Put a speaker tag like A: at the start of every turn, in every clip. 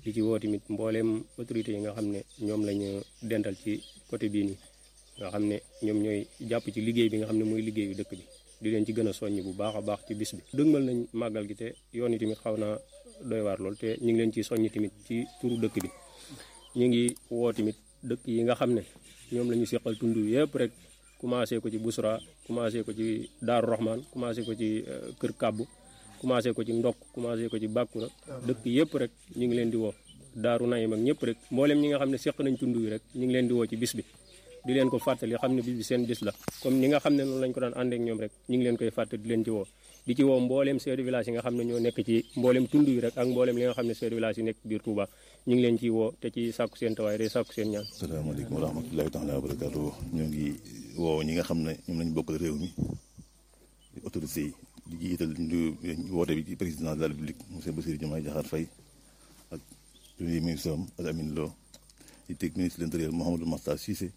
A: di ci woo tamit mbooleem autorités yi nga xam ne ñoom lañu dental ci côté bii nii nga xam ne ñoom ñooy jàpp ci liggéey bi nga xam ne mooy liggéeyu dëkk bi di leen ci gën a soññ bu baax a baax ci bis bi dëgmal nañ màggal gi te yoon yi tamit xaw naa doy waar lool te ñu ngi leen ci soññ tamit ci turu dëkk bi ñu ngi woo tamit dëkk yi nga xam ne ñoom la ñu seqal tund yëpp rek commencé ko ci Busra commencé ko ci Daaru Rahman commencé ko ci Kër Kàbbu commencé ko ci Ndokk commencé ko ci Bàkkura dëkk yëpp rek ñu ngi leen di woo Daaru Nayim ak ñëpp rek mboolem ñi nga xam ne seq nañ tund wi rek ñu ngi leen di woo ci bis bi di leen ko fàttali xam ne bis bi seen bis la comme ni nga xam ne noonu lañ ko daan ànd ak ñoom rek ñu ngi leen koy fàttali di leen ci woo di ci woo mbooleem chef de village yi nga xam ne ñoo nekk ci mbooleem tund yi rek ak mbooleem li nga xam ne chef de village yi nekk biir Touba ñu ngi leen ciy woo te ci sàkku seen tawaay day sàkku seen ñaan
B: asalaamaaleykum wa rahmatullahi taala wa barakaatu ñoo ngi woo ñi nga xam ne ñoom lañ bokkal réew mi autorité yi di jiital woote bi ci président de la république monsieur Bassirou Diomaye Diakhar Faye ak premier ministre am ak Amine Lo di teg ministre de l'intérieur Mouhamadou Makhtar Cissé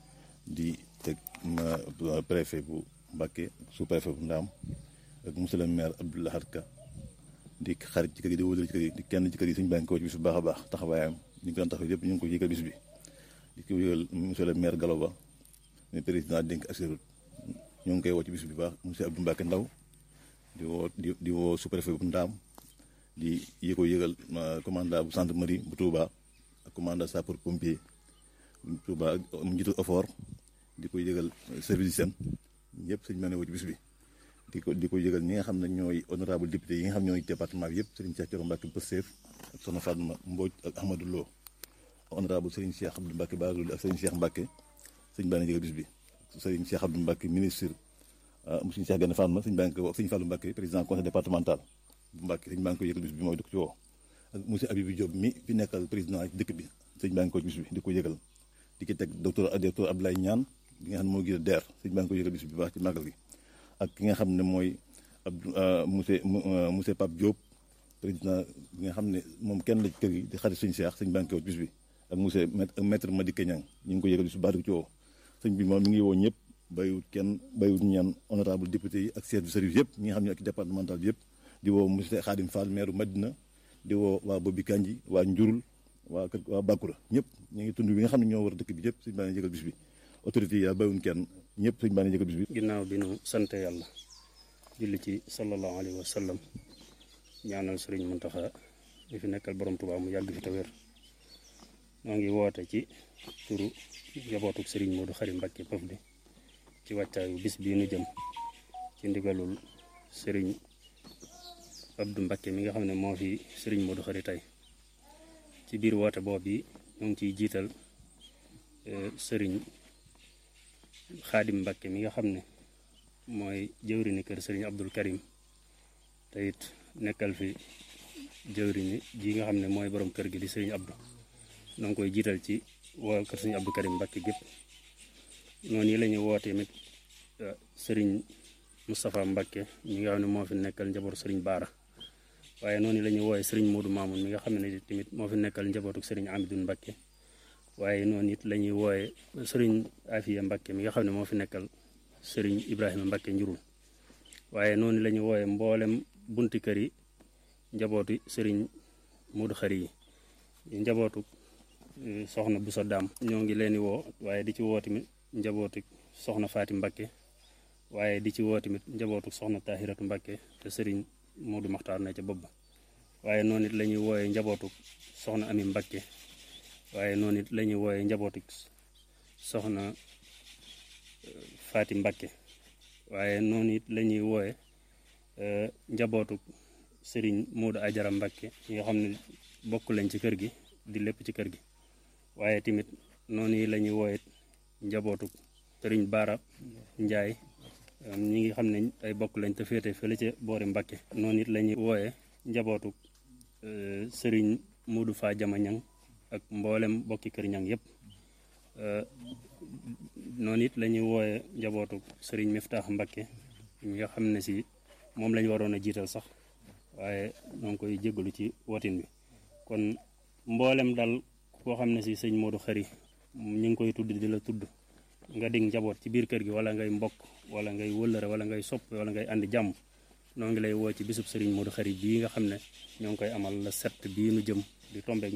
B: di teg préfet bu Mbacké sous préfet bu Ndaam ak monsieur le maire Abdou Lahad Ka di xarit ci kër yi di wóolal ci kër yi di kenn ci kër yi suñu bànk ko ci bis bu baax a baax taxawaayam ñu ngi ko daan taxaw yëpp ñu ngi ko yëgal bis bi di ko yëgal monsieur le maire Gallo Ba mais président dénk assurut ñu ngi koy woo ci bis bi baax monsieur Abdou Mbacké Ndaw di woo di di woo sous préfet bu Ndaam di yi ko yëgal commandant bu gendarmerie bu Touba ak commandant sapeur pompier bu Touba mu njiitu effort di ko yëgal service seen ñëpp suñu mën a woo ci bis bi di ko di ko yëgal ñi nga xam ne ñooy honorable député yi nga xam ne ñooy département bi yëpp Serigne Cheikh Thioro Mbacké Pastef ak Soxna Fatma Mbodj ak Ahmadou Lo honorable Serigne Cheikh Abdou Mbacké Bazoul ak Serigne Cheikh Mbacké sëñ baa ngi yëgal bis bi Serigne Cheikh Abdou Mbacké ministre monsieur Cheikh Gane Fatma sëñ baa ngi ko wax Serigne Fallou Mbacké président conseil départemental bu Mbacké sëñ baa ngi ko yëgal bis bi mooy di ko ci woo ak monsieur Abibou Diop mi fi nekkal président dëkk bi sëñ baa ngi ko bis bi di ko yëgal di ki teg docteur docteur Abdoulaye Niane bi nga xam ne moo gën a deer sëñ baa ngi ko yëgal bis bi baax ci màggal gi ak ki nga xam ne mooy Abdou monsieur monsieur Pape Diop président bi nga xam ne moom kenn la ci kër gi di xarit suñu Cheikh sëñ banque bis bi ak monsieur maître Madické Niang ñu ngi ko yëgal bis bu baax di ko ci woo sëñ bi moom mi ngi woo ñëpp bayut kenn bayut ñaan honorable député yi ak chef de service yëpp ñi nga xam ne ak départemental bi yëpp di woo monsieur Khadim Fall maire Madina di woo waa Bobi Kanji waa Njurul waa kër waa Bakura ñëpp ñu ngi tund bi nga xam ne ñoo war dëkk bi yëpp sëñ baa ngi yëgal bis bi autorité yi yaa bayuñ kenn ñëpp sëñ baa ngi yëgal bis bi
A: ginnaaw bi nu sant yàlla julli ci sallallahu alayhi wa sallam ñaanal sëriñ Muntaxa mi fi nekkal borom Tuubaa mu yàgg fi te wér noo ngi woote ci turu njabootuk sëriñ Moodu Xari Mbakke Pëf di ci wàccaayu bis bii nu jëm ci ndigalul sëriñ Abdou Mbakke mi nga xam ne moo fi sëriñ Moodu Xari tey ci biir woote boobu yi ñoo ngi ciy jiital sëriñ Xaadim Mbakke mi nga xam ne mooy jëwrini kër sëriñ Abdul Karim te it nekkal fi jëwrini ji nga xam ne mooy borom kër gi di sëriñ Abdou noo ngi koy jiital ci waa kër sëriñ Abdou Karim Mbakke gépp noonu yi la ñuy woote tamit sëriñ Moustapha Mbakke mi nga xam ne moo fi nekkal njabootu sëriñ Baara waaye noonu la ñuy wooye sëriñ Modou Mamoun mi nga xam ne tamit moo fi nekkal njabootu sëriñ Amidou Mbakke waaye noonu it la ñuy wooye sëriñ Afiya Mbakke mi nga xam ne moo fi nekkal sëriñ Ibrahima Mbakke njurul waaye noonu la ñuy wooye mboolem bunti kër yi njabootu sëriñ Modou Xari yi njabootu soxna bu sa daam ñoo ngi leen di woo waaye di ci woo tamit njabootu soxna Faati Mbakke waaye di ci woo tamit njabootu soxna Tahiratu Mbakke te sëriñ Modou Maxtaar na ca bopp ba waaye noonu it la ñuy wooye njabootu soxna Ami Mbakke waaye noonu it la ñuy wooye njabootu soxna Faati Mbakke waaye noonu it la ñuy wooye njabootu sëriñ Modou Ajara Mbakke ñi nga xam ne bokk lañ ci kër gi di lépp ci kër gi waaye tamit noonu yi la ñuy wooye njabootu sëriñ Baara Njaay ñi ngi xam ne ay bokk lañ te féete fële ca boori Mbakke noonu it la ñuy wooye njabootu sëriñ Modou Fa Jama Ñang ak mboolem bokki kër ñang yëpp noonu it la ñuy wooye njabootu sëriñ Miftaax Mbakke ñi nga xam ne si moom lañ waroon a jiital sax waaye ñoo ngi koy jéggalu ci wotin bi kon mboolem dal koo xam ne si sëñ Modou Xari ñu ngi koy tudd di la tudd nga dig njaboot ci biir kër gi wala ngay mbokk wala ngay wëllëre wala ngay sopp wala ngay andi jàmm noo ngi lay woo ci bisub sëriñ Modou Xari bii nga xam ne ñoo ngi koy amal la set bii nu jëm di tombeek